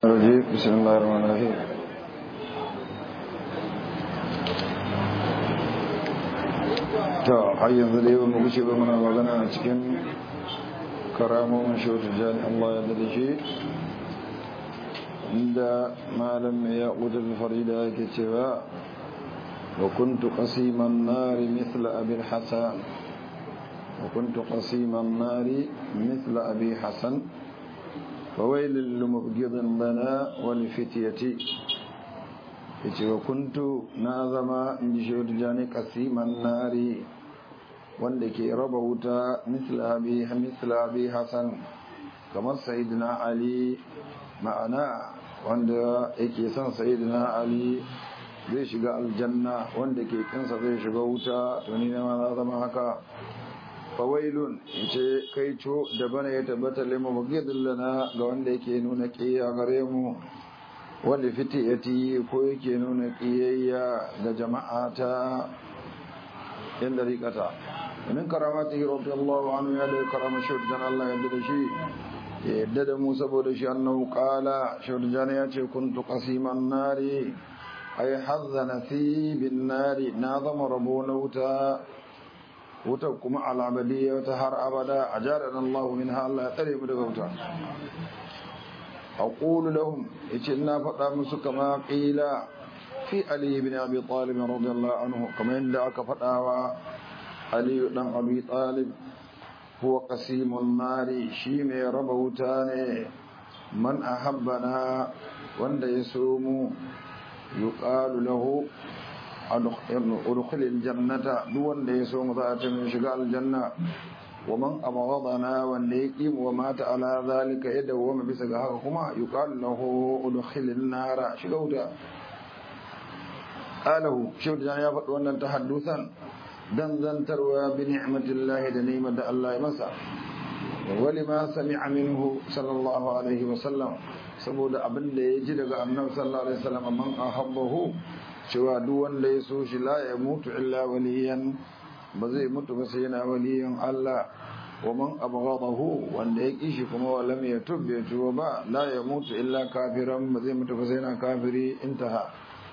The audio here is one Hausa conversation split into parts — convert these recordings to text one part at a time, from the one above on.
الرجيم بسم الله الرحمن الرحيم to har yanzu dai ba mu gushe ba muna magana a cikin karamomin shautu jani Allah ya dade shi inda malam ya ƙudar farida yake cewa wa kuntu qasiman nari mithla abi hasan wa kuntu qasiman nari mithla abi hasan فويل لمبغض لنا ولفتيتي yace wa kuntu na zama in ji shi jani kasiman nari wanda ke raba wuta misla abi hasan kamar sayidina ali ma'ana wanda yake son sayidina ali zai shiga aljanna wanda ke kinsa zai shiga wuta to ni ma na zama haka fawailun ce kai co da bana ya tabbata lima magidin lana ga wanda yake nuna ƙiyayya gare mu wanda fitiyati ko yake nuna ƙiyayya ga jama'a ta yan dariƙata min karamati radiyallahu anhu ya da karama shaudan Allah ya da shi ya yadda da mu saboda shi annahu qala shaudan ya ce kuntu qasiman nari ay hazzana fi bin nari na zama rabo na wuta wutar kuma al'abadiyya wata har abada a jarar Allah min Allah ya tsare mu daga wuta a ƙulu lahum ya ce ina faɗa musu kama ƙila fi Ali bin Abi Talib radiyallahu anhu kamar yadda aka faɗa wa Ali dan Abi Talib huwa qasimun nari shi mai raba wuta ne man ahabbana wanda ya so mu yuqalu lahu udkhil aljannata duk wanda ya so mu za ta min shiga aljanna wa man abghadana wanda ya ki wa mata ala zalika yadda wa ma bisa ga haka kuma yuqalu lahu udkhil an-nara shiga wuta alahu shi da ya faɗi wannan tahaddusan dan zantarwa bi ni'matillahi da ni'mar da Allah ya masa wali ma sami'a minhu sallallahu alaihi wa sallam saboda abin da ya ji daga annabi sallallahu alaihi wasallam man ahabbahu cewa duk wanda ya so shi la ya mutu illa waliyan ba zai mutu ba sai yana waliyan Allah wa man abghadahu wanda ya kishi kuma wa lam yatub ya tuba ba la ya mutu illa kafiran ba zai mutu ba sai yana kafiri intaha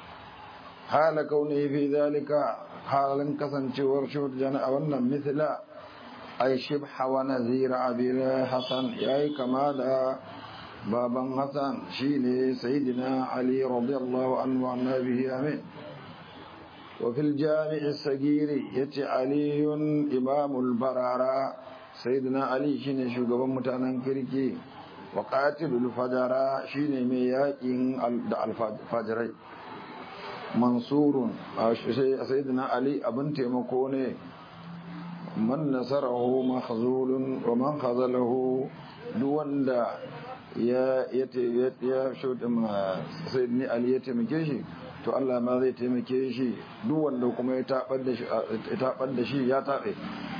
hala kauni fi zalika halin kasancewar shuhud jana a wannan mithla ay shibha wa nazira abi hasan yayi kama da baban Hassan shine sayyidina Ali radiyallahu anhu wa annabihi amin wa fil jami' as-sagir yace Ali imamul barara sayyidina Ali shine shugaban mutanen kirki wa qatilul fajara shine mai yakin da alfajirai mansurun sayyidina Ali abin taimako ne man nasarahu mahzulun wa man khazalahu duk wanda ya ya shuɗin sayyidini ali ya taimake shi to Allah ma zai taimake shi duk wanda kuma ya taɓar da shi ya taɓe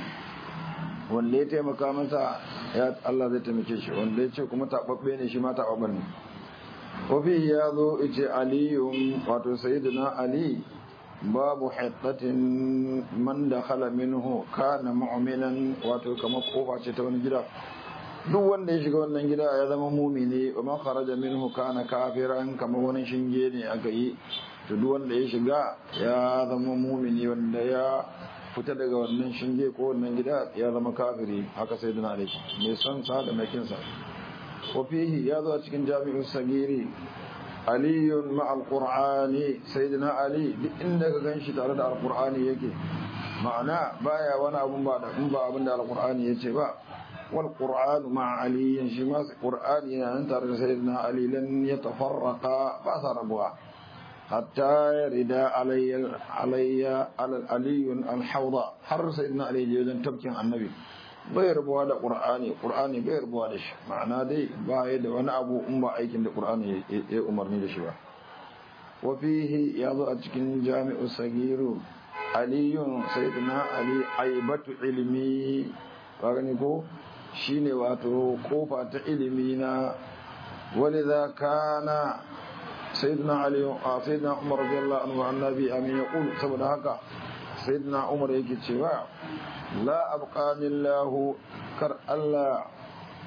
wanda ya taimaka masa ya Allah zai taimake shi wanda ya ce kuma taɓaɓɓe ne shi ma taɓaɓɓen ne wafi ya zo ice aliyun wato sayyidina ali babu haɗatin man da khala minhu kana mu'minan wato kamar kofa ce ta wani gida duk wanda ya shiga wannan gida ya zama mumini wa man kharaja minhu kana kafiran kamar wani shinge ne aka yi to duk wanda ya shiga ya zama mumini wanda ya fita daga wannan shinge ko wannan gida ya zama kafiri haka sai dana alaihi mai son sa da mai kinsa wa fihi ya zo a cikin jami'in sagiri aliyun ma alqur'ani sayyidina ali duk inda ka ganshi tare da alqur'ani yake ma'ana baya wani abun ba da ba abin da alqur'ani yace ba والقرآن مع علي شماس قرآن ينتر سيدنا علي لن يتفرقا فأثر بها حتى يرد علي علي على علي الحوض حر سيدنا علي جيدا تبكي عن النبي غير بوا da qur'ani qur'ani bai rubuwa da shi ma'ana dai ba ya da wani abu in ba aikin da qur'ani ya umarni da shi ba wa fihi yazo a cikin jami'u sagiru aliyun sayyidina ali aibatu ilmi ba gani ko shine wato kofa ta ilimi na walidha kana sayyidina ali sayyidina umar radiyallahu anhu annabi amin yaqul saboda haka sayyidina umar yake cewa la abqani allah kar allah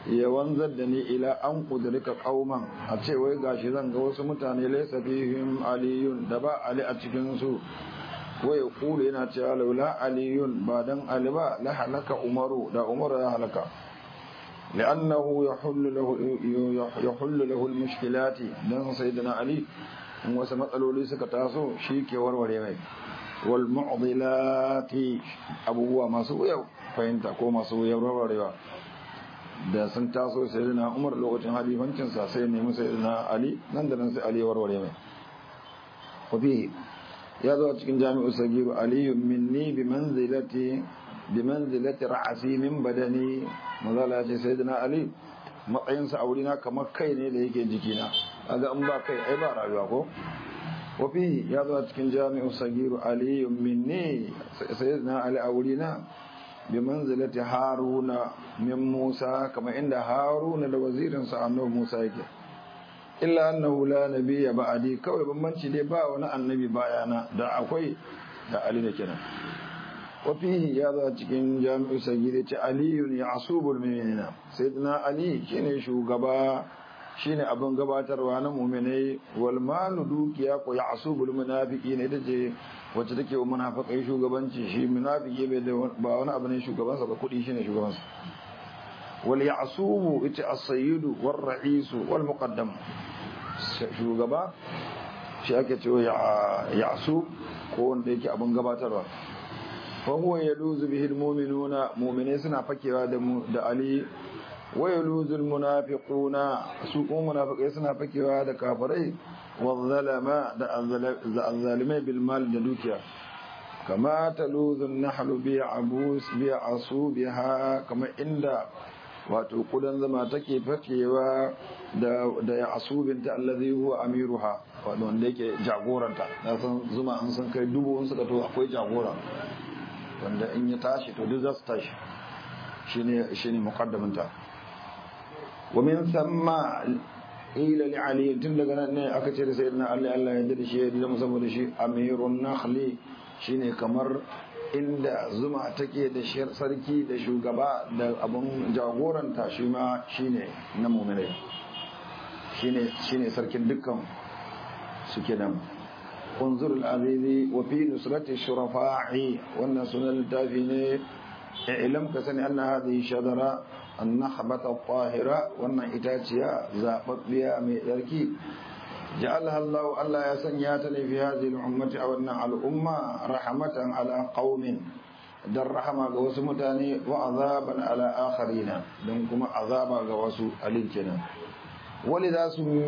ya wanzar da ni ila an kudurika kauman a ce wai gashi zan ga wasu mutane laysa fihim aliyun da ba ali a cikin su wai kulu yana cewa laula aliyun ba dan ali ba la halaka umaru da umaru ya halaka لأنه يحل له يحل له المشكلات دان سيدنا علي wasu matsaloli suka taso shi ke warware mai wal mu'dilati abubuwa masu wuya fahimta ko masu wuya warwarewa da sun taso sayyidina Umar lokacin halifancin sa sai nemi sayyidina Ali nan da nan sai Ali warware mai wafi ya zo cikin jami'u sagiru Ali minni bi manzilati bi manzilati ra'asi min badani mazala ce sayyidina Ali matsayinsa a wurina kamar kai ne da yake jikina kaga in ba kai ai ba rayuwa ko wafi ya zo cikin jami'u sagiru ali minni sayyidina ali a wurina bi manzilati haruna min musa kamar inda haruna da wazirin sa annabi musa yake illa annahu la nabiyya ba'di kawai bambanci dai ba wani annabi bayana da akwai da ali da kenan wafihi ya zo cikin jami'u sagiri ce aliyun ya asubul mu'minina sayyidina ali shine shugaba shine abin gabatarwa na mu'minai wal malu dukiya ko ya asubul munafiqin ita ce wacce take wa munafikai shugabanci shi munafiki bai da ba wani abu ne shugabansa ba kudi shine shugabansa wal ya'subu ita as-sayyidu war ra'isu wal muqaddam shugaba shi ake cewa ya'sub ko wanda yake abin gabatarwa فهو يلوذ به المؤمنون مؤمنين سنا فكيوا da Ali wa yaluzu almunafiquna su ko munafiqai suna fakewa da kafirai wa zalama da azzalimai bil mal da dukiya kama taluzu nahlu bi abus bi asubiha kama inda wato kudan zama take fakewa da da ya asubinta allazi huwa amiruha wanda yake jagoranta na san zuma an san kai dubu in suka to akwai jagora wanda in ya tashi to duk za su tashi shine shine muqaddaminta wa min thumma ila li ali tun daga nan ne aka ce da sayyidina ali Allah ya dade shi ya dade saboda shi amirun nakhli shine kamar inda zuma take da sarki da shugaba da abun jagoranta shi ma shine na mu'minai shine shine sarkin dukkan suke nan انظر العزيز وفي نصرة الشرفاء وأن سنة التافين اعلم كسن أن هذه الشجرة النخبة الطاهرة وأن إتاتيا زابط بها مئركي جعلها الله ألا يسنياتني في هذه الأمة أو أن على الأمة رحمة على قوم در رحمة قوس متاني وعذابا على آخرين دمكم عذابا قوس أليكنا ولذا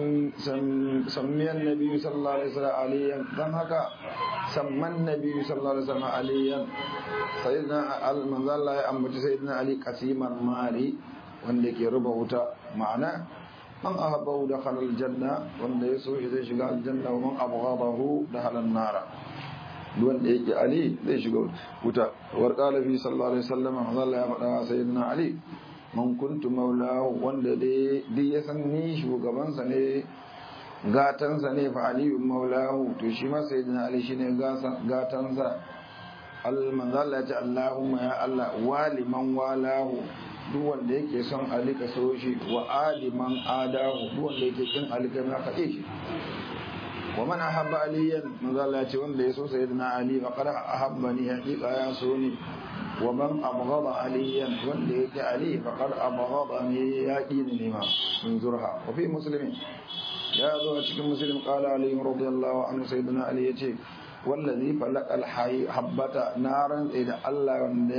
سمي النبي صلى الله عليه وسلم عليا دم هكا سمى النبي صلى الله عليه وسلم عليا سيدنا المنزل الله أمبت سيدنا علي قسيم المالي wanda ke ruba wuta ma'ana man ahabbahu dakhala aljanna wanda yaso shi zai shiga aljanna wa man abghadahu dakhala an-nara wanda yake ali zai shiga wuta war qala fi sallallahu alaihi wasallam Allah ya faɗa sayyidina ali man kuntu maulahu wanda dai ya san ni shugabansa ne gatansa ne fa aliyu maulahu to shi ma sayyidina ali shine gatansa manzo Allah ya ce Allahumma ya Allah waliman walahu duk wanda yake son ali ka so shi wa aliman adahu duk wanda yake kin ali ka ma faɗe shi wa man ahabba aliyan manzo Allah ya ce wanda ya so sayyidina ali faqad ahabbani haqiqa ya so ni ومن أبغض عليا والليك علي فقد أبغضني يقين لما انظرها وفي مسلم يا ذو أشك مسلم قال علي رضي الله عنه سيدنا علي يتي والذي فلق الحي حبة نارا إذا الله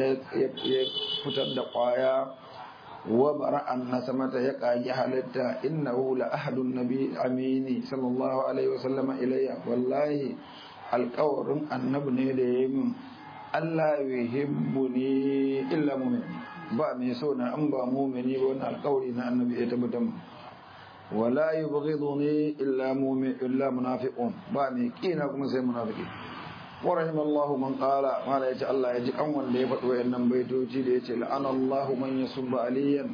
يفتد قايا وبرأ النسمة يقاي حالتا إنه لأحد النبي أميني صلى الله عليه وسلم إلي والله القور النبي ليم Allah yuhibbuni illa mu'min ba mai so na an ba mu'mini ba wannan alƙawari na annabi ya tabbatar wala yubghiduni illa mu'min illa munafiqun ba mai kina kuma sai munafiki wa rahimallahu man qala mala yace Allah ya ji kan wanda ya faɗi wayannan baitoci da yace la'ana Allahu man yasubba aliyan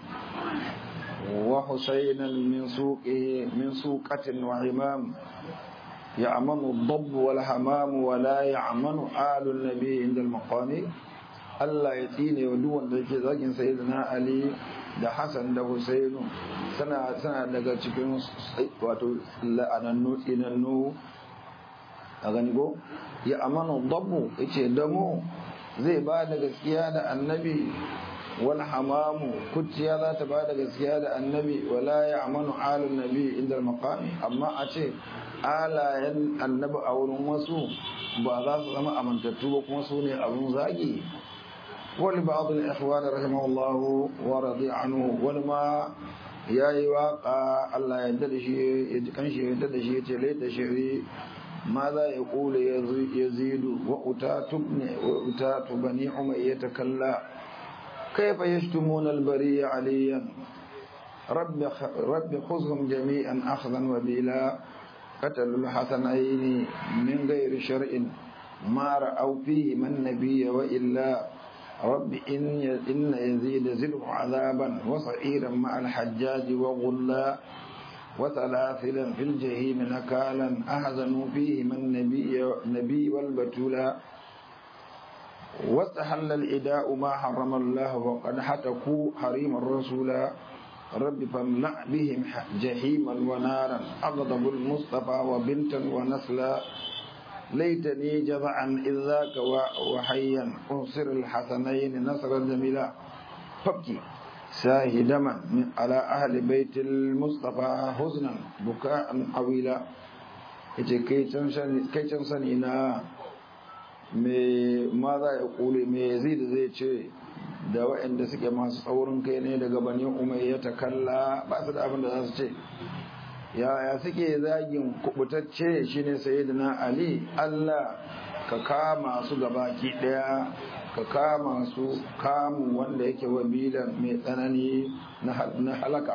wa husaynan min suqihi min suqatin wa imam يعمن الضب والحمام ولا يعمن آل النبي عند المقام Allah ya tsine wa duk wanda yake zagin sayyidina Ali da Hassan da Husainu suna suna daga cikin wato la'anannu tsinannu a gani ko ya amanu dabbu yace damo zai ba da gaskiya da annabi wal hamamu kuciya za ta ba da gaskiya da annabi wala ya amanu alun nabi inda maqami amma a ce alayen annabi a wurin wasu ba za su zama amintattu ba kuma su ne abun zagi wani ba abu da ikhwani rahimahullahu wa radi anhu wani ma ya yi waka Allah ya da shi ya ji kanshi ya da shi ya ce laita shiri ma za ya kula ya zidu wa utatu wa utatu bani umayyata kalla كيف يشتمون البرية عليا رب رب خذهم جميعا أخذا وبلا قتلوا الحسنين من غير شرع ما رأوا فيه من نبي وإلا رب إن إن يزيد زله عذابا وصعيرا مع الحجاج وغلا وسلاسلا في الجحيم نكالا أحزنوا فيه من نبي نبي والبتولا واستحل الإداء ما حرم الله وقد حتكوا حريم الرسول رب فاملأ بهم جحيما ونارا أغضب المصطفى وبنتا ونسلا ليتني جزعا إذ ذاك وحيا أنصر الحسنين نصرا جميلا فابكي ساهي دما على أهل بيت المصطفى حزنا بكاء طويلا كي تنسني نا me ma za ya kule me zai da zai ce da waɗanda suke masu tsaurin kai ne daga bani umayya ta kalla ba su da abin da za su ce yaya suke zagin kubutacce shine sayyidina ali Allah ka kama su gabaki daya ka kama su kamu wanda yake wabilan mai tsanani na halaka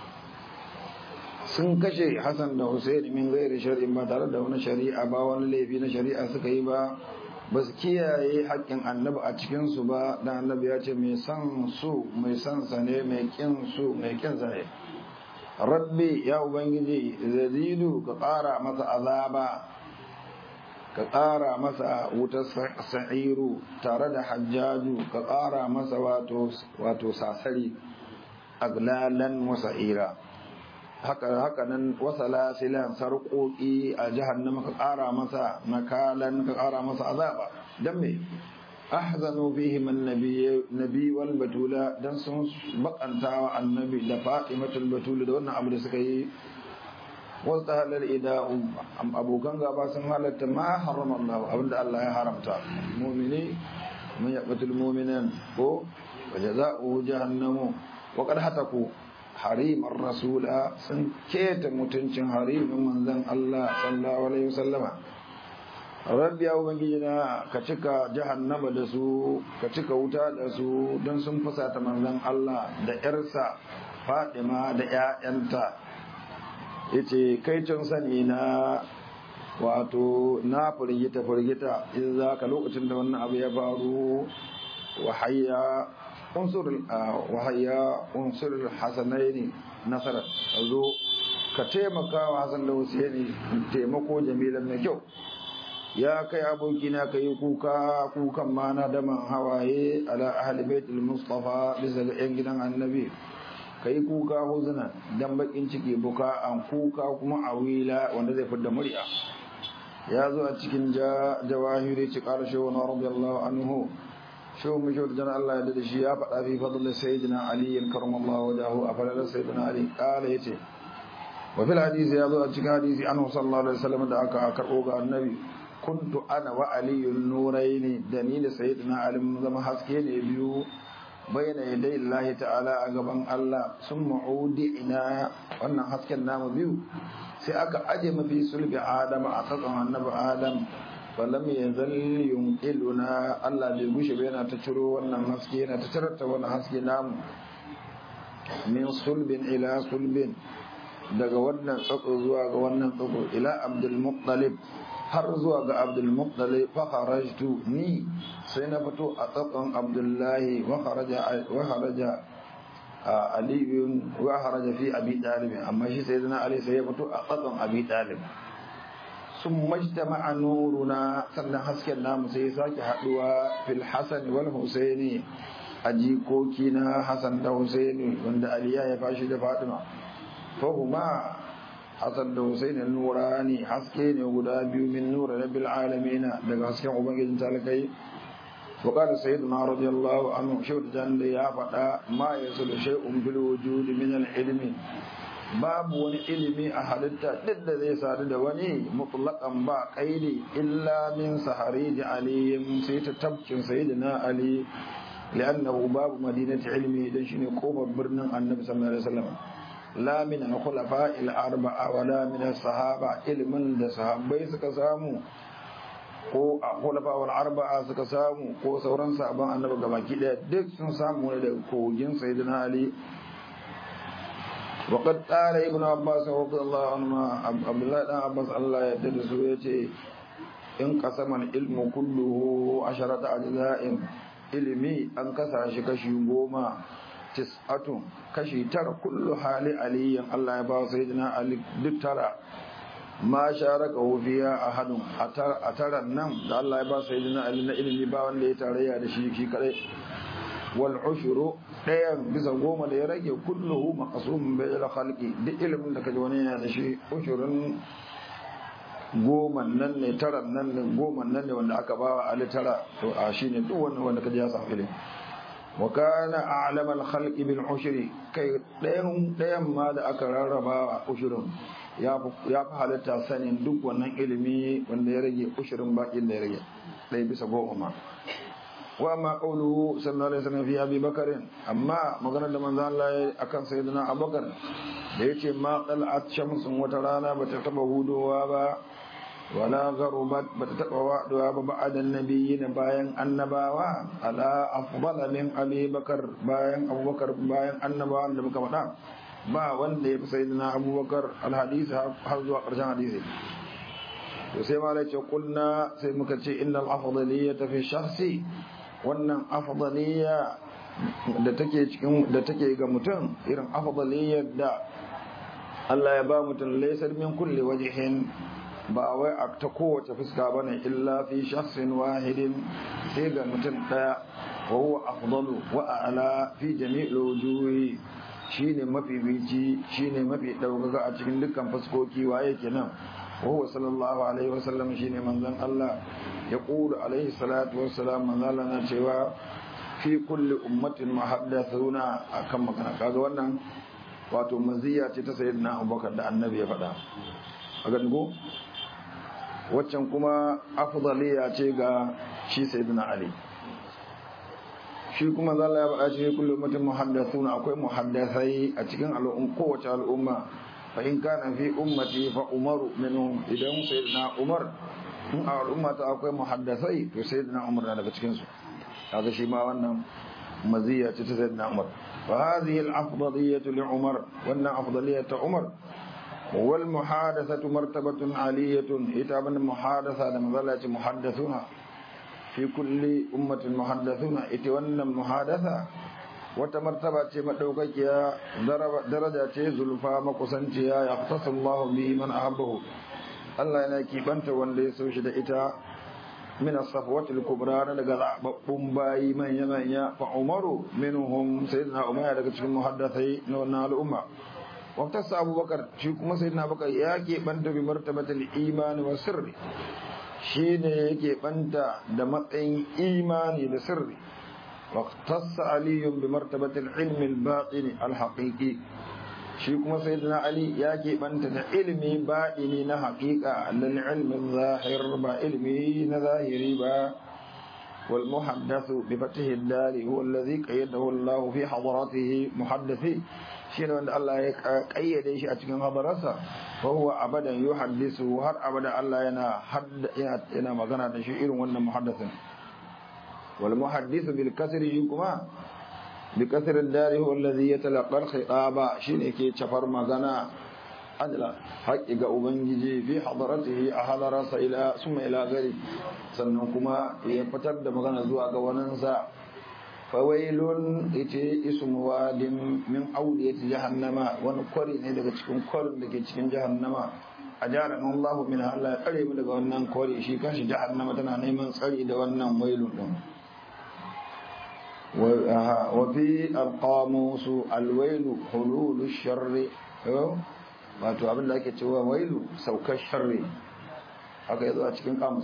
sun kashe Hassan da Hussein min gairi shari'in ba tare da wani shari'a ba wani laifi na shari'a suka yi ba ba su kiyaye haƙƙin annabi a cikinsu ba dan annabi ya ce mai san su mai san sa ne mai kin su mai kin sa ne rabbi ya ubangiji zazidu ka ƙara masa azaba ka ƙara masa wutar sa'iru tare da hajjaju ka ƙara masa wato wato sasari aglalan wasa'ira haka haka nan wasala silan sarƙoƙi a jahannama ka ƙara masa nakalan ka ƙara masa azaba dan me ahzanu fihi man nabi wal batula dan sun bakanta wa annabi da fatimatul batula da wannan abu da suka yi wasu halar ida abokan gaba sun halatta ma harama Allah abinda Allah ya haramta mu'mini mun yaqtul mu'minan ko wa jazaohu jahannamu wa qad hataku harimar rasula sun keta mutuncin harimin manzan Allah sallallahu alaihi wasallama rabbi ya ubangiji na ka cika jahannama da su ka cika wuta da su don sun fusata manzan Allah da yarsa Fadima da ƴaƴanta yace kai can sani na wato na firgita firgita in za ka lokacin da wannan abu ya faru wahayya unsur wahayya unsur hasanaini nasara zo ka taimaka wa hasan da husaini taimako jamilan mai kyau ya kai abokina ka yi kuka kukan ma na daman hawaye ala ahli baitul mustafa bisa ga yan gidan annabi ka yi kuka huzuna dan bakin ciki buka an kuka kuma a wila wanda zai fidda murya ya zo a cikin jawahiri ci karshe wani radiyallahu anhu شو مشهور جنا الله يدد الشياب في فضل سيدنا علي كرم الله وجهه أفضل سيدنا علي قال يتي وفي الحديث يضع أتشك حديث عنه صلى الله عليه وسلم دعك أكرؤوك النبي كنت أنا وعلي النورين دليل سيدنا علي مزم حسكين بيو بين يدي الله تعالى أقبان الله ثم عودئنا وأن حسكين نام بيو سيأك أجم في سلب آدم أقصى النبي آدم falam ya zalli yunqiluna Allah bai gushe ba yana ta ciro wannan haske yana ta cirata wannan haske namu min sulbin ila sulbin daga wannan tsako zuwa ga wannan tsako ila Abdul Muttalib har zuwa ga Abdul Muttalib fa kharajtu ni sai na fito a tsakon Abdullahi wa kharaja wa kharaja Ali wa kharaja fi Abi Talib amma shi sai Ali sai ya fito a tsakon Abi Talib sun majtama nuruna sannan hasken namu sai sake haduwa fil hasan wal husaini a jikoki na Hassan da Husaini wanda Ali ya fashi da Fatima fahuma Hassan da Husaini nurani haske ne guda biyu min nura rabbil alamin daga hasken ubangijin talakai وقال سيدنا رضي الله عنه شوت جان يا فدا ما يصل شيء في الوجود من العلم babu wani ilimi a halitta duk da zai sadu da wani mutlaqan ba qaidi illa min sahari da aliyin sai ta tabkin sayyidina ali li'annahu babu madinati ilmi dan shine kofar birnin annabi sallallahu alaihi wasallam la min al-khulafa al-arba'a wa la min as-sahaba ilmin da sahabbai suka samu ko a khulafa wal arba'a suka samu ko sauran sahabban annabi gabaki daya duk sun samu ne daga kogin sayyidina ali وقد قال ابن عباس رضي الله عنهما عبد الله بن عباس الله يدد سويته in qasaman ilmu kulluhu asharata ajza'in ilimi an kasa shi kashi goma tis'atun kashi tara kullu hali aliyin Allah ya ba sayyidina ali duk tara ma sharaka fiya ahadun a taran nan da Allah ya ba sayyidina ali na ilimi ba wanda ya tarayya da shi shi kadai wal ushuru ɗayan bisa goma da ya rage kulluhu maqsum bil khalqi duk ilimin da kaji wani yana da shi ushurun goma nan ne taran nan ne goma nan ne wanda aka bawa ali tara to a shine duk wannan wanda kaji ya samu ilimi wa kana a'lam al khalqi bil ushri kai ɗayan ɗayan ma da aka rarraba ushurun ya fi halitta sanin duk wannan ilimi wanda ya rage ushirin bakin da ya rage ɗaya bisa goma ma wa ma qawluhu sallallahu alaihi wasallam fi abi bakarin amma maganar da manzo Allah ya akan sayyidina abubakar da yace ma qal'at shamsun wata rana bata taba hudowa ba wala gharubat bata taba waduwa ba ba'dan nabiyyin bayan annabawa ala afdala min abi bakar bayan abubakar bayan annabawan da muka faɗa ba wanda ya fi sayyidina abubakar alhadisi har zuwa ƙarshen hadisi to sai malai ce kulna sai muka ce innal afdaliyya fi shakhsi wannan afdaliyya da take cikin da take ga mutum irin afdaliyyar da Allah ya ba mutum laysar min kulli wajhin ba wai a ta kowace fuska bane illa fi shakhsin wahidin sai ga mutum daya wa huwa afdalu wa a'la fi jami'il wujuhi shine mafi bici shine mafi ɗaukaka a cikin dukkan fuskoki waye kenan وهو صلى الله عليه وسلم شيني من ذن الله يقول عليه الصلاة والسلام من ذن لنا cewa في كل أمة محدثون أكم مكان kaga wannan wato maziya ce ta sayyidina Abubakar da Annabi ya faɗa a go waccan kuma afdaliya ce ga shi sayyidina Ali shi kuma zalla ya faɗa shi kullu ummatin muhaddathuna akwai muhaddasai a cikin al'umma kowace al'umma fa in kana fi ummati fa umaru minhum idan sayyidina umar in a al'umma ta akwai muhaddasai to sayyidina umar na daga cikin su kaga shi ma wannan maziya ce ta sayyidina umar fa hadhihi al-afdaliyatu li umar wannan afdaliyatu umar wal muhadathatu martabatun aliyatun ita ban muhadatha da mazalati muhaddathuna fi kulli ummatin muhaddathuna ita wannan muhadatha wata martaba ce madaukakiya daraja ce zulfa makusanciya ya tasallahu bi man ahabbahu Allah yana kibanta wanda ya so shi da ita min as-safwatil kubra na daga zababbun bayi manya manya fa umaru minhum sayyidina umar daga cikin muhaddathai na wannan al'umma wa tasa abubakar shi kuma sayyidina abubakar ya banta bi martabatil iman wa sirri shine yake banta da matsayin imani da sirri واختص علي بمرتبة العلم الباطن الحقيقي shi kuma sayyidina ali ya keɓanta da ilimi baɗini na haƙiƙa lal ilmin zahir ba ilimi na zahiri ba wal muhaddathu bi fatihi dari huwa alladhi qayyadahu Allah fi hadaratihi muhaddathi shi ne wanda Allah ya kayyade shi a cikin hadararsa fa huwa abadan yuhaddisu har abada Allah yana yana magana da shi irin wannan muhaddathin والمحدث بالكسر كما بكسر الدار هو الذي يتلقى الخطاب شيء كي تفر مغنا أجل حق أبنجي في حضرته أحضر إلى ثم إلى غيره سنكما يفتر مغنا زوا غواننسا فويل ite ismu wadin min audiyati jahannama wani kwari ne daga cikin kwarin da ke cikin jahannama a jaran Allah min Allah ya tsare mu daga wannan kwari shi kanshi jahannama tana neman tsari da wannan wailun din وفي القاموس الويل حلول الشر wato abin da ake cewa wailu saukar sharri haka yazo a cikin kamus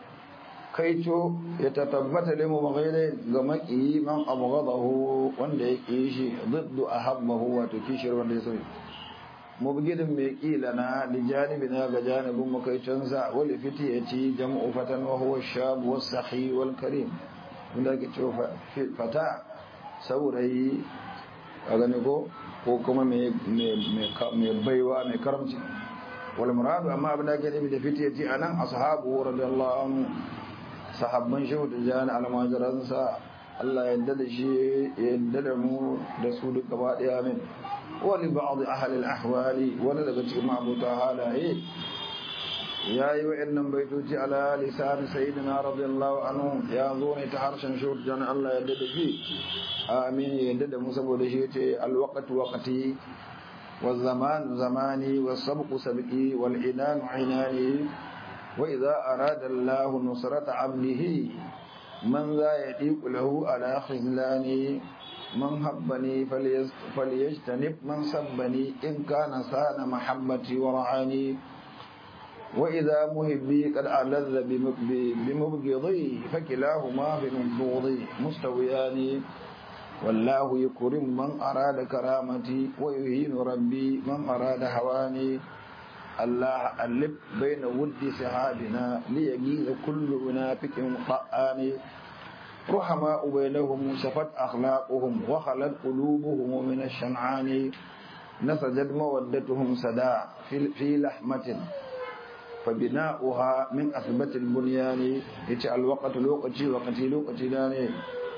kaito ya tatabbata limu maghaire ga maki man abghadahu wanda ya ki shi diddu ahabbahu wato kishir wanda ya so mubgidin mai kila na li janibina ga janibin makaicinsa wal fitiyati jam'u fatan wa huwa shab was sahi wal karim wanda ake cewa fata saurayi a gani ko ko kuma mai baiwa mai karamci wal muradu amma abin da ake nufi da fitiyati anan ashabu radiyallahu anhu sahabban shehu da jani almajiransa Allah ya yadda da shi ya yadda da mu da su duk gaba daya min wani ba'd ahli al-ahwali wani daga cikin mabuta halaye yayi wa'annan baitoci ala lisan sayyidina radiyallahu anhu ya zo ne ta harshen shehu da jani Allah ya yadda da shi amin ya yadda da mu saboda shi yace al-waqtu waqti والزمان زماني والسبق سبقي والعنان عناني وإذا أراد الله نصرة عبده من ذا يطيق له على خذلان من حبني فليجتنب من سبني إن كان سان محبتي ورعاني وإذا مهبي قد ألذ بمبغضي فكلاهما بمبغضي مستويان والله يكرم من أراد كرامتي ويهين ربي من أراد هواني الله ألف بين ود سحابنا ليجيز كل منافق طآن رحماء بينهم شفت أخلاقهم وخلت قلوبهم من الشنعان نسجت مودتهم سدا في, في لحمة فبناؤها من أثبت البنيان يتعال الوقت لوقتي وقتي لوقتي داني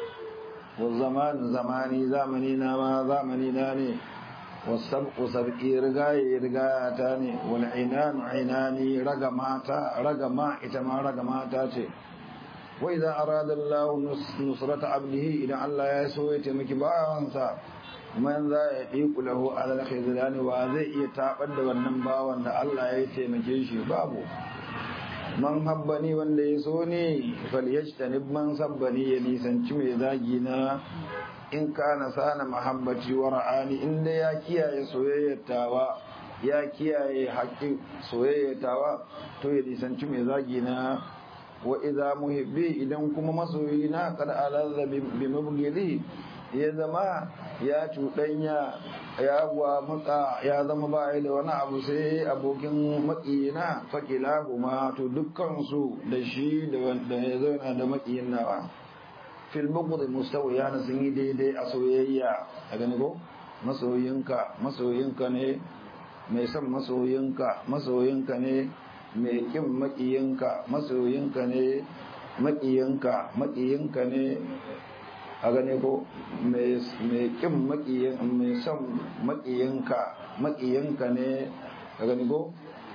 والزمان زماني زمننا ما زمننا ني والسبق سبقي رغاي رغاتاني والعنان عناني رغماتا رغما اتما رغماتا ce وإذا أراد الله نصرة عبده إذا الله يسوي تمكي باwansa man za ya ɗiku lahu alal khizlani wa zai iya tabar da wannan bawan da Allah ya taimake shi babu man habbani wanda ya so ne falyajtanib man sabbani ya nisanci mai zagi na in kana sana mahabbaci wa ra'ani inda ya kiyaye soyayyatawa ya kiyaye haƙƙin soyayyatawa to ya nisanci mai zagi na wa idza muhibbi idan kuma masoyi na kad alazza bi mabghidi ya zama ya cuɗanya ya wa matsa ya zama ba da wani abu sai abokin maƙiyina fakila kuma to dukkansu da shi da wanda ya zauna da maƙiyin nawa fil bughd mustawiya na sun yi daidai a soyayya a gani ko masoyinka masoyinka ne mai son masoyinka masoyinka ne mai kin maƙiyinka masoyinka ne maƙiyinka maƙiyinka ne a gane ko mai kin makiyin mai son makiyinka makiyinka ne a gane ko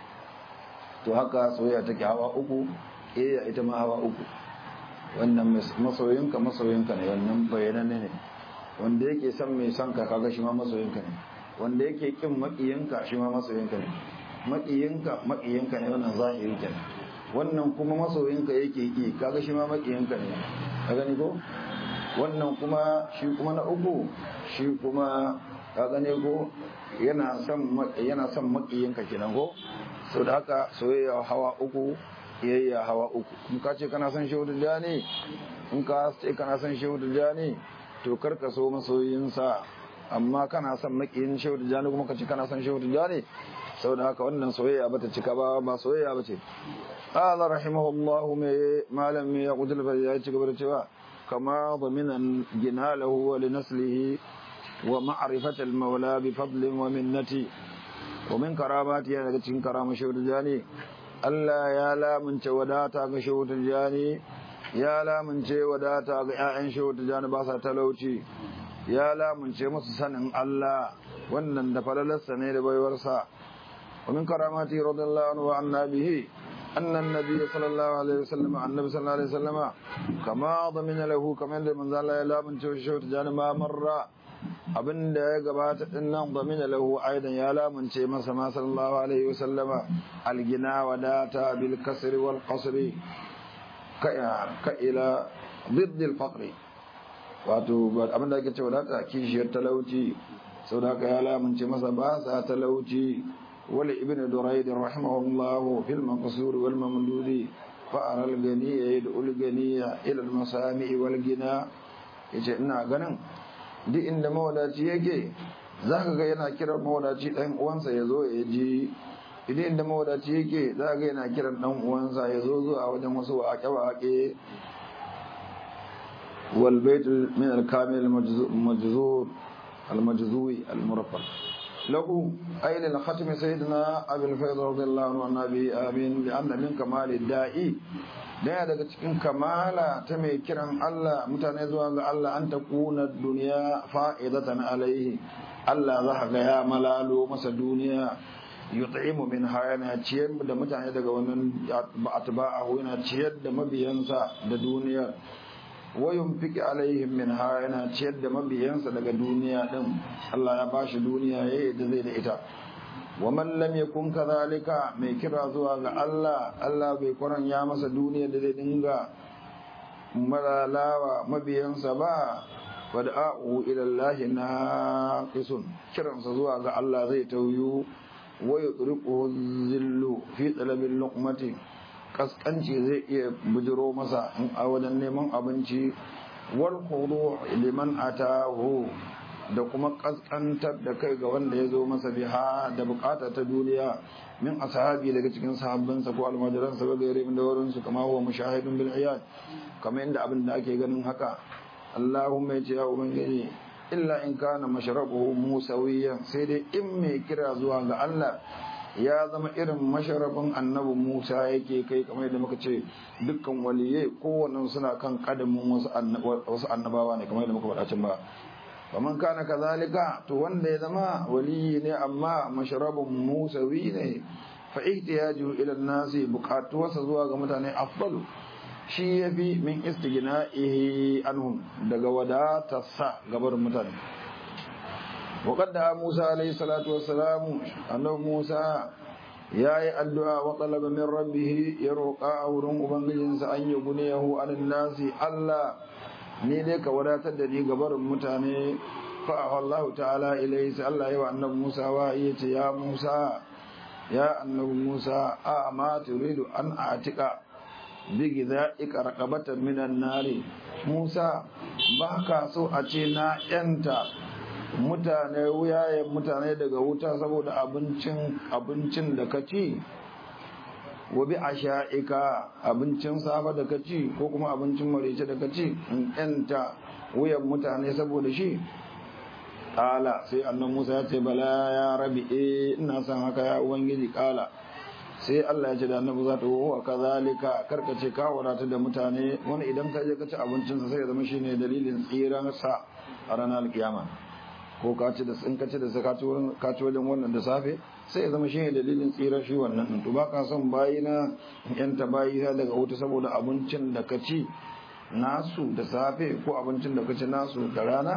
to haka soyayya take hawa uku eh ita ma hawa uku wannan masoyinka masoyinka ne wannan bayananne ne wanda yake son mai son ka kaga shi ma masoyinka ne wanda yake kin makiyinka shi ma masoyinka ne makiyinka makiyinka ne wannan zahiri kenan wannan kuma masoyinka yake ki kaga shi ma makiyinka ne a gani ko wannan kuma shi kuma na uku shi kuma ka gane ko yana son yana son makiyinka kenan ko so da haka soyayya hawa uku yayya hawa uku in ka ce kana son shehu ne in ka ce kana son shehu ne to kar ka so masoyinsa amma kana son makiyin shehu ne kuma ka ce kana son shehu ne saboda haka wannan soyayya bata cika ba ba soyayya bace قال رحمه الله ما لم يقتل فليا ci gaba da cewa كما ضمن جناله ولنسله ومعرفة المولى بفضل ومنته ومن كراماته daga cikin karama shehu jani Allah ya lamunce wadata ga shehu jani ya lamunce wadata ga ƴaƴan shehu jani ba sa talauci ya lamunce musu sanin Allah wannan da falalarsa ne da baiwarsa ومن كراماته رضي الله عنه وعن به أن النبي صلى الله عليه وسلم النبي صلى الله عليه وسلم كما ضمن له كما من ذا لا يلا من شوت جان ما مر abin da ya gabata din nan zamina lahu aidan ya lamunce masa ma sallallahu alaihi wasallama algina wadata bil kasri wal qasri ka ila ضد الفقر wato abin da ake cewa wadata kishiyar talauci sau da haka ya lamunce masa ba sa talauci wali ibn durayd rahimahullahu fil maqsur wal mamdudi fa ara al ganiya yad'u al ganiya ila al masami wal gina yace ina ganin duk inda mawadaci yake zaka ga yana kiran mawadaci dan uwansa ya zo ya ji idan inda mawadaci yake zaka ga yana kiran dan uwansa ya zo zuwa wajen wasu waƙe-waƙe والبيت من الكامل المجزور المجزوي المرفق له أي للختم سيدنا أبي الفيض رضي الله عنه عن أبي آمين لأن من كمال الدائي daya daga cikin kamala ta mai kiran Allah mutane zuwa ga Allah an ta kuna duniya fa'idatan alaihi Allah za ga ya malalo masa duniya yut'imu min yana ciyar da mutane daga wannan atba'ahu yana ciyar da mabiyansa da duniya wayun fiki alaihim min ha yana ciyar da mabiyansa daga duniya din Allah ya bashi duniya yayi da zai da ita wa man lam yakun kadhalika mai kira zuwa ga Allah Allah bai kuran ya masa duniya da zai dinga malalawa mabiyansa ba wada'u ila Allah naqisun kiransa zuwa ga Allah zai tauyu wa yudriku zillu fi talabil luqmati kaskanci zai iya bujiro masa a wajen neman abinci wal khudu liman atahu da kuma kaskantar da kai ga wanda ya zo masa biha da bukata ta duniya min ashabi daga cikin sahabbansa ko almajiransa ga gaire da wurin su kama huwa mushahidun bil iyad kamar inda abin da ake ganin haka Allahumma ya ce ya ubangiji illa in kana mashrabuhu musawiyan sai dai in mai kira zuwa ga Allah ya zama irin masharabin annabi Musa yake kai kamar yadda muka ce dukkan waliye kowanne suna kan kadamin wasu annabawa ne kamar yadda muka faɗa can ba faman kana kazalika to wanda ya zama waliyi ne amma masharabin musawi ne fa ihtiyaju ila nasi buƙatuwarsa zuwa ga mutane afdalu shi yafi min istighna'ihi anhum daga wadatarsa gabar mutane وقد دعا موسى عليه الصلاة والسلام أنه موسى يا الدعاء وطلب من ربه يرقى أورم أبنجنس أن يغنيه عن الناس ألا نيدك ولا تدري قبر متاني فأخى الله تعالى إليه سألا يا النبي موسى وإيت يا موسى يا النبي موسى أما تريد أن أعتق بغذائك رقبة من النار موسى baka so a ce na yanta mutane wuyayen mutane daga wuta saboda abincin abincin da ka ci wa bi asha'ika abincin safa da ka ci ko kuma abincin marece da ka ci in yanta wuyan mutane saboda shi kala sai annan Musa ya ce bala ya rabi eh ina son haka ya ubangiji kala sai Allah ya ce da annabi za ta wa kazalika karka ce ka wadata da mutane wani idan ka je ka ci abincinsa sai ya zama shine dalilin tsiransa a ranar kiyama ko ka ci da in ka ci da ka ci wajen wannan da safe sai ya zama shine dalilin tsirar shi wannan din to ba ka son bayi na yan ta bayi daga wuta saboda abincin da ka ci nasu da safe ko abincin da ka ci nasu da rana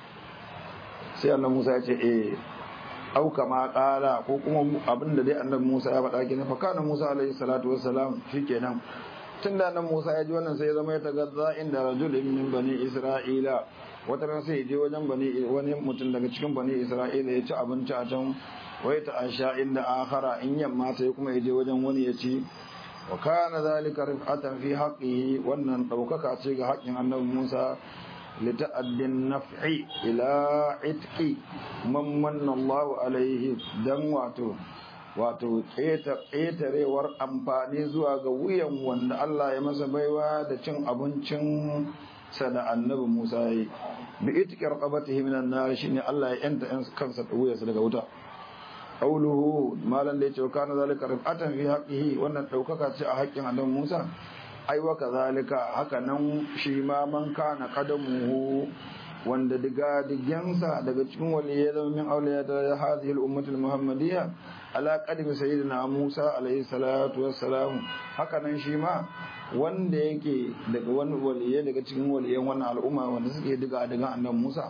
sai Allah Musa ya ce eh au kama kala ko kuma abin da dai annabi Musa ya faɗa kenan fa kana Musa alaihi salatu wassalam shikenan tun da nan Musa ya ji wannan sai ya zama ya tagazza inda rajulin min bani Isra'ila wata ran sai je wajen bani wani mutum daga cikin bani Isra'ila ya ci abinci a can wai ta asha inda akhara in yamma sai kuma ya je wajen wani ya ci wa kana zalika rif'atan fi haqqihi wannan daukaka ce ga haƙƙin annabi Musa lita'addin naf'i ila itqi man manna Allah alaihi dan wato wato ƙetarewar amfani zuwa ga wuyan wanda Allah ya masa baiwa da cin abincin sa da annabi Musa ya yi bi itqi raqabatihi minan nar shine Allah ya yanta kansa da wuyansa daga wuta qawluhu malan da yace kana zalika rifatan fi haqqihi wannan daukaka ce a haƙƙin annabi Musa ai wa kazalika haka nan shi ma man kana qadamuhu wanda diga digensa daga cikin waliyai zama min auliya da hadhihi al-ummah al-muhammadiyya ala qadmi sayyidina Musa alayhi salatu wassalam haka nan shi ma wanda yake daga wani waliyai daga cikin waliyan wannan al'umma wanda suke diga diga annabi Musa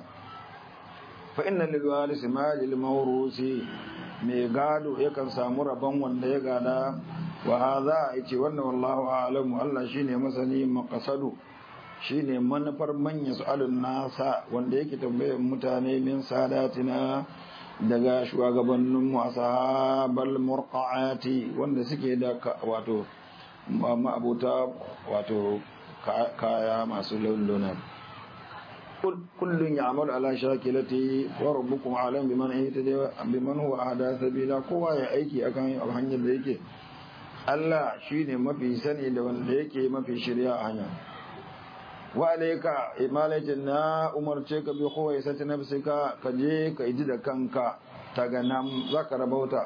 fa inna lil warisi ma lil mawrusi mai gado yakan samu rabon wanda ya gada wa hadha yace wannan wallahu a'lamu Allah shine masani maqsadu shine manufar manya su'alun nasa wanda yake tambayar mutane min sadatina daga shugabannin ashabal murqaati wanda suke da wato ma'abuta wato kaya masu laununan kullun ya'mal ala shakilati wa rabbukum alam biman ihtada biman huwa ahda sabila kowa ya aiki akan hanyar da yake Allah shine mafi sani da wanda yake mafi shirya a hanya wa alayka imalatin na umarce ka bi khuwaisati nafsika ka je ka ji da kanka ta ganam zaka rabauta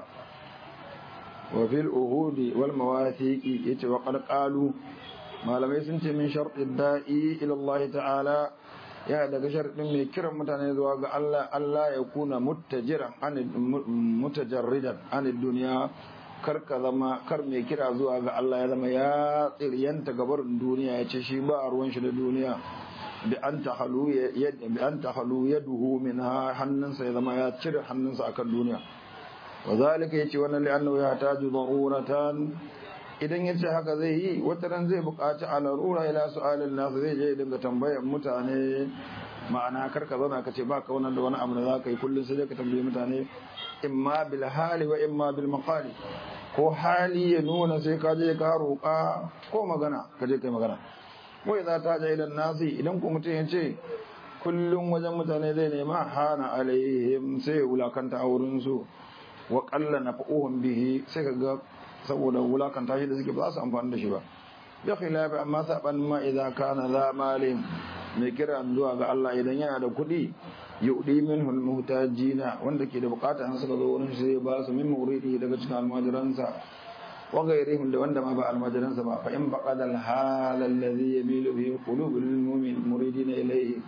wa fil uhudi wal mawathiqi yace wa qad qalu malamai sun ce min sharti da'i ila Allah ta'ala ya daga sharɗin mai kiran mutane zuwa ga Allah Allah ya kuna mutajiran mutajarridan an duniya kar ka zama kar mai kira zuwa ga Allah ya zama ya tsiryanta gabarin duniya ya ce shi ba a ruwan shi da duniya bi an tahalu ya bi an tahalu yaduhu minha hannunsa ya zama ya cire hannunsa akan duniya wa zalika yace wannan li annahu yahtaju daruratan idan ya ce haka zai yi wata ran zai buƙaci a larura ila su'alin nasu zai je dinga tambayar mutane ma'ana kar ka zauna ka ce ba ka wannan da wani abu da za ka yi kullum sai ka tambayi mutane imma bil hali wa imma bil maqali ko hali ya nuna sai ka je ka roƙa ko magana ka je kai magana wai za ta ja idan nasi idan ku mutum ya ce kullum wajen mutane zai nema hana alaihim sai wulakanta a wurin su wa qalla naf'uhum bihi sai ka ga saboda wulakanta shi da suke ba za su amfani da shi ba bi khilafi amma saban ma idza kana za malin mai kira zuwa ga Allah idan yana da kuɗi yudi minhu almuhtajina wanda ke da bukata an suka zo wurin shi zai ba su min muridi daga cikin almajiransa wa gairihim da wanda ma ba almajiransa ba fa in baqada alhal alladhi yamilu bihi qulubul mu'min muridina ilayhi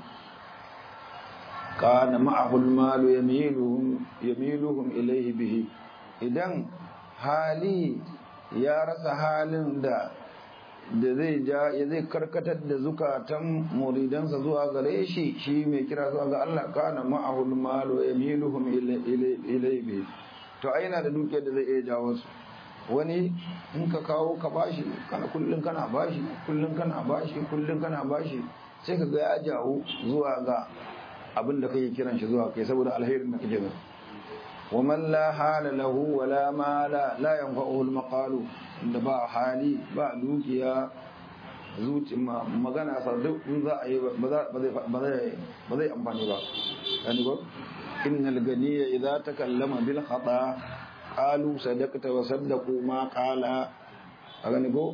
kana ma'ahu almal yamiluhum yamiluhum ilayhi bihi idan hali ya rasa halin da da zai ja ya zai karkatar da zukatan muridansa zuwa gare shi shi mai kira zuwa ga Allah kana ma'ahul malu yamiluhum ilayhi to ai yana da dukiyar da zai iya jawo su wani in ka kawo ka bashi kana kullun kana bashi kullun kana bashi kullun kana bashi sai ka ga ya jawo zuwa ga abin da kake kiran shi zuwa kai saboda alherin da kake da ومن لا حال له ولا مال لا ينفعه المقال da ba hali ba dukiya zuci magana sa duk in za a yi ba zai amfani ba yani ko innal ganiya idza takallama bil khata qalu sadaqta wa saddaqu ma qala a gani ko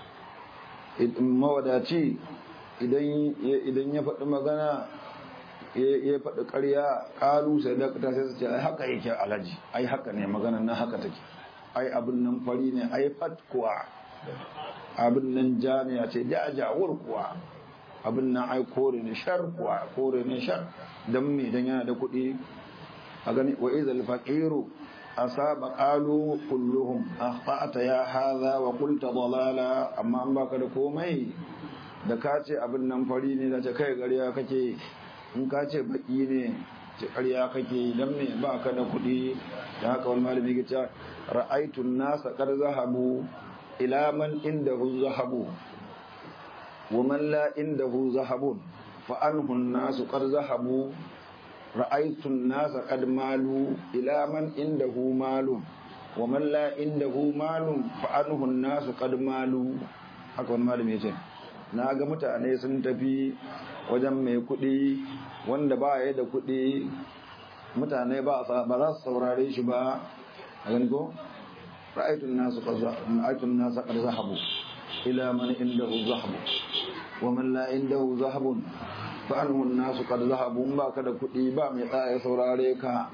mawadaci idan idan ya faɗi magana ya faɗi ƙarya ƙalu sai da ta sai su ce ai haka yake alhaji ai haka ne magana nan haka take ai abin nan fari ne ai fat kuwa abin nan ja ne ya ce ja jawur kuwa abin nan ai kore ne shar kuwa kore ne shar dan me dan yana da kuɗi a gani wa idhal faqiru asaba qalu kulluhum akhta'ta ya hadha wa qulta dalala amma an baka da komai da ka ce abin nan fari ne da ce kai gariya kake in ka ce baki ne ce ƙarya kake dan me ba ka da kuɗi da haka wani malami ya ce ra'aitun nasa kar zahabu ila man indahu zahabu wa man la indahu zahabun fa anhu nasu qad zahabu ra'aitun nasa qad malu ila man indahu malun wa man la indahu malun fa anhu nasu qad malu haka wani malami ya ce na ga mutane sun tafi wajen mai kuɗi wanda ba ya da kuɗi mutane ba za su saurare shi ba a gani ko ra'aitun nasu ra'aitun nasu qad zahabu ila man indahu zahabu wa man la indahu zahabun fa anhu nasu qad zahabu ba ka da kuɗi ba mai tsaya saurare ka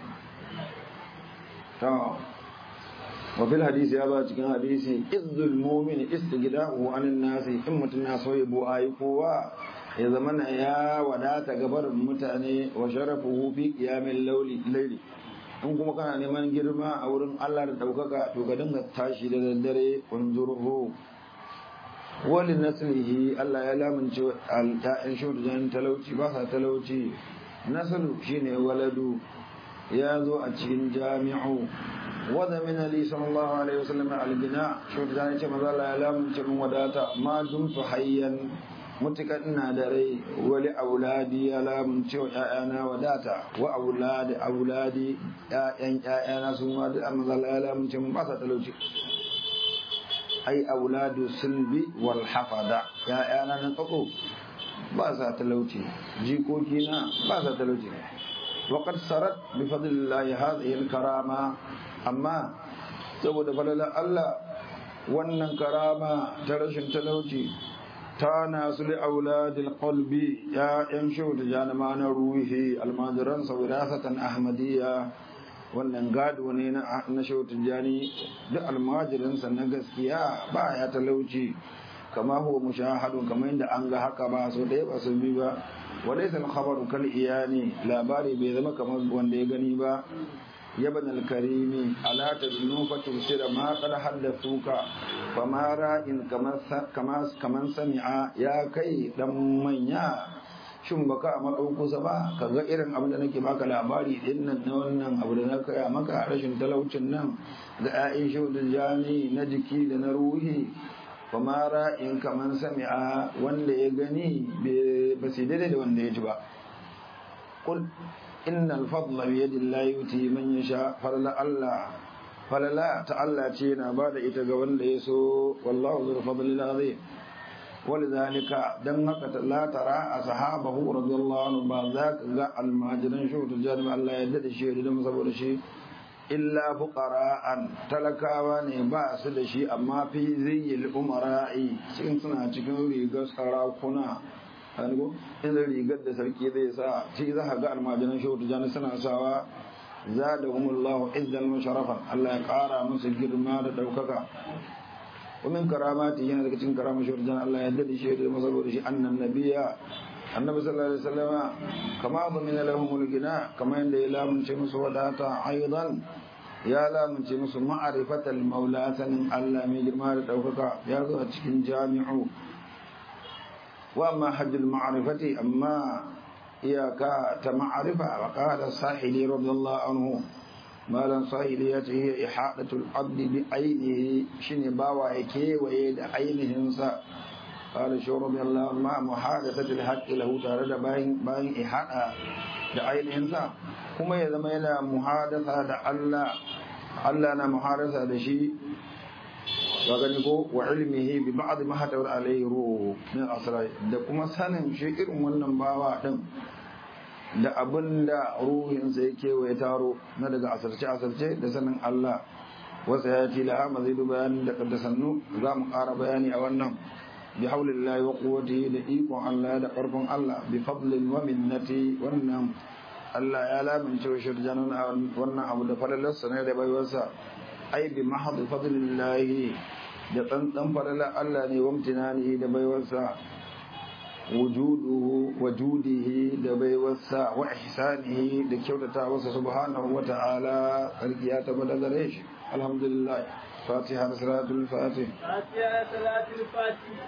to wa fil hadisi ya ba cikin hadisi izzul mu'min istighda'u anin nasi in mutun na so yabo ayi kowa ya zama na ya wadata gabar mutane wa sharafuhu fi qiyamil layli layli in kuma kana neman girma a wurin Allah da daukaka to ka dinga tashi da daddare unzurhu wali naslihi Allah ya lamunce al-ta'in shudan talauci ba sa talauci nasalu shine waladu ya zo a cikin jami'u wadda min ali sallallahu alaihi wasallam al-bina shi da ne ce maza la yalam ce mun wadata ma dum tu hayyan mutukan ina da rai wali auladi ya lamunce wa ƴaƴana wadata wa auladi auladi ƴaƴan ƴaƴana su ma duk amma Allah ya lamunce mun ba sa talauci ai auladu sulbi wal hafada ƴaƴana na tsako ba sa talauci jikokina ba sa talauci وقد سرت بفضل الله هذه الكرامة أما saboda falala Allah wannan karama ta rashin talauci ta nasu li auladil qalbi ya yan shauda janama na ruhi almajiran wirasatan ahmadiyya wannan gado ne na na shauda jani duk almajirinsa na gaskiya ba ya talauci kama huwa mushahadun kamar yadda an ga haka ba so ɗaya ba su bi ba وليس الخبر كالإياني لا باري بيذما كما وان دي غني با يا ابن الكريم ألا تدنو فتبصر ما قد حدثوك فما راء كما كما كما سمع يا كي دم منيا shin baka a maɗaukusa ba ka ga irin abin da nake baka labari din nan na wannan abu da na kaya maka rashin talaucin nan ga 'ya'yan shaudin jani na jiki da na ruhi famara in kaman sami'a wanda ya gani ba su daidai da wanda ya ji ba kul innal fadla bi yadillahi yuti man yasha falala Allah falala ta Allah ce na ba da ita ga wanda ya so wallahu zul fadlil azim ولذلك دم لا ترى أصحابه رضي الله عنه بعد ذاك المهاجرين شو تجانب الله يدد الشيء دم صبر شيء illa fuqara'an talakawa ne ba su da shi amma fi ziyil umara'i cikin suna cikin rigar sarakuna hango in rigar da sarki zai sa shi za ka ga almajiran shehu tijani suna sawa zadahumullahu izzal musharrafan Allah ya kara musu girma da daukaka ومن كراماته yana daga cikin karamar shehu tijani Allah ya dade shi da saboda shi annan nabiya annabi sallallahu alaihi wasallama kama dhamina lahum al-gina kama yanda ya lamunce musu wadata aidan ya lamunce musu ma'rifatal maula sanin Allah mai girma da daukaka ya zo a cikin jami'u wa amma hajjul ma'rifati amma iyaka ta ma'rifa wa qala sahili radiyallahu anhu malan sahili ya ce hiya ihadatul abdi bi ainihi shine bawa ya kewaye da ainihin sa قال شو رضي الله عنه محادثة الحق له تارد باين باين إحاطة da ainihinsa kuma ya zama yana muhadasa da Allah Allah na muhadasa da shi wa gani ko wa ilmihi bi ba'd ma hatawar alayhi ruhu min asrar da kuma sanin shi irin wannan bawa din da abinda ruhinsa yake waye taro na daga asarce asarce da sanin Allah wasa ya ci la'a mazidu bayanin da kaddasannu za mu ƙara bayani a wannan بحول الله وقوته لإيكم الله دا قرب الله بفضل ومنته ونم الله يا لا من شو شرجان ونم أبو دفر الله سنة دا بيوسا أي بمحض فضل الله da tsantsan falala Allah ne wa mutunani da baiwarsa wujuduhu wajudihi da baiwarsa wa ihsanihi da kyautata wasa subhanahu wa ta'ala sarki ya tabbata gare shi alhamdulillah fatiha da salatul fatih fatiha da salatul fatih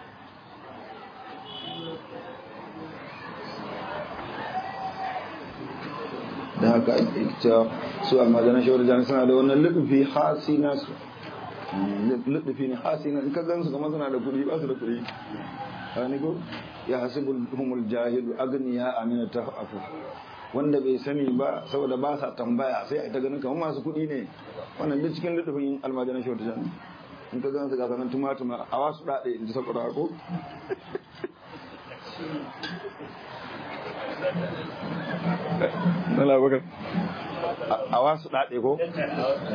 da haka ita su almajiran shawar jani suna da wannan lutufi hasi nasu lutufi ne hasi na in ka gan su kamar suna da kuɗi ba su da kuɗi hani ko ya hasibu humul jahilu agniya amina ta afu wanda bai sani ba saboda ba sa tambaya sai a ta ganin kamar masu kuɗi ne wannan duk cikin lutufin almajiran shawar jani in ka gan su ga sanan tumatuma a wasu daɗe in ji sakwara ko a wasu daɗe ko